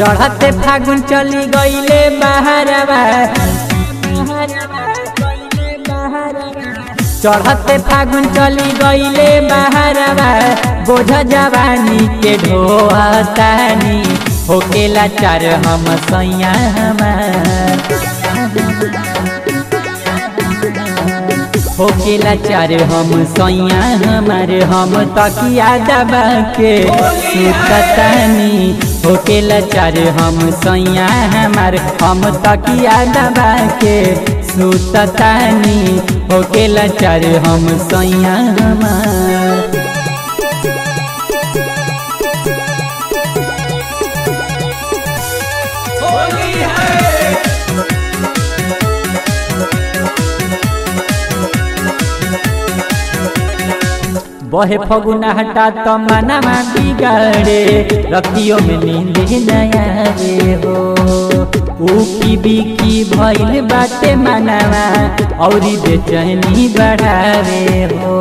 चढ़ते फागुन चली गईले बहरवा चढ़ते फागुन चली गईले बहरवा बोझ जवानी के ढोहतानी होकेला चार हम सैया हमार होकेला चार हम सैया हमारे हम तकिया दबा के सुततानी होकेला चार हम सैया हमारे हम तकिया दबा के सुततानी होकेला चार हम सैया हमार बहे फगुना हटा तो मनमा बिगाड़े रतियों में नींद नया रे हो उकी बिकी भइल बाटे मनवा औरी बेचैनी बढ़ावे हो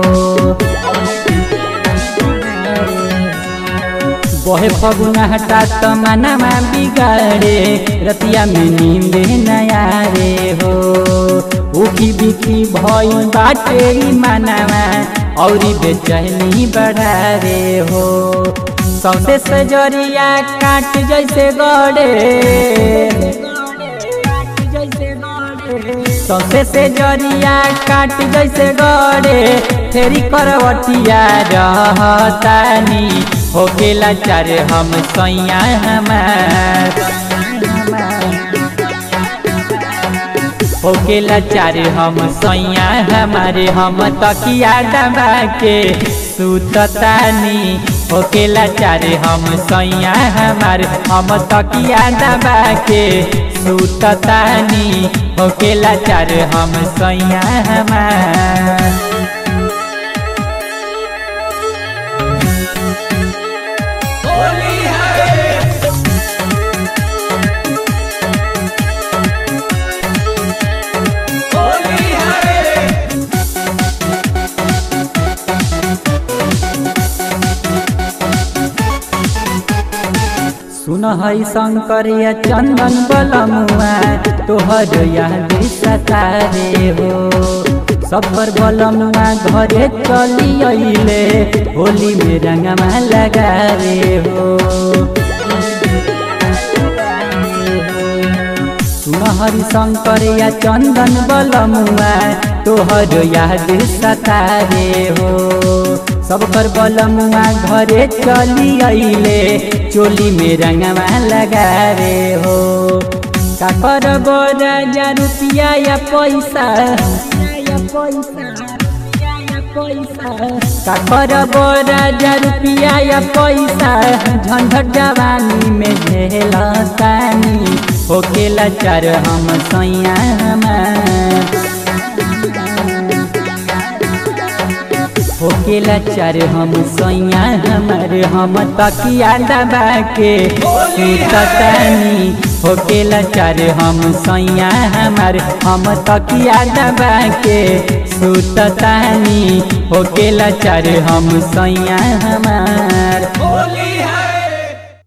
बहे फगुना हटा तो मनमा बिगाड़े रतिया में नींद नया रे हो उकी बिकी भइल बाटे मनवा औरी बेचैनी बढ़ा रे हो सौसे सजरिया काट जैसे गड़े सौसे से जरिया काट जैसे गड़े फेरी करवटिया रहतानी होकेला चार हम सैया हमार होकेला चार हम सैया हमारे हम तकिया दबा के सुततानी होकेला चार हम सैया हमारे हम तकिया दबा के सुततानी होकेला चार हम सैया हमार सुन है शंकरिया चंदन बलमुआ तोहर याद सतारे हो सफर बलमुआ घरे चली अइले होली में रंगमा लगा रे हो सुन हरि शंकरिया चंदन बलमुआ तोहर याद सतारे हो सब कर बलमुआ घरे चली अइले चोली में रंगवा लगा रे हो का कर राजा रुपया या पैसा का कर राजा रुपया या पैसा झंझट जवानी में झेलतानी होकेला चार हम सैया हमार होकेला चार हम सैया हमार हम तकिया दबा के सुततानी होकेला चार हम सैया हमार हम तकिया दबा के सुततानी होकेला चार हम सैया हमार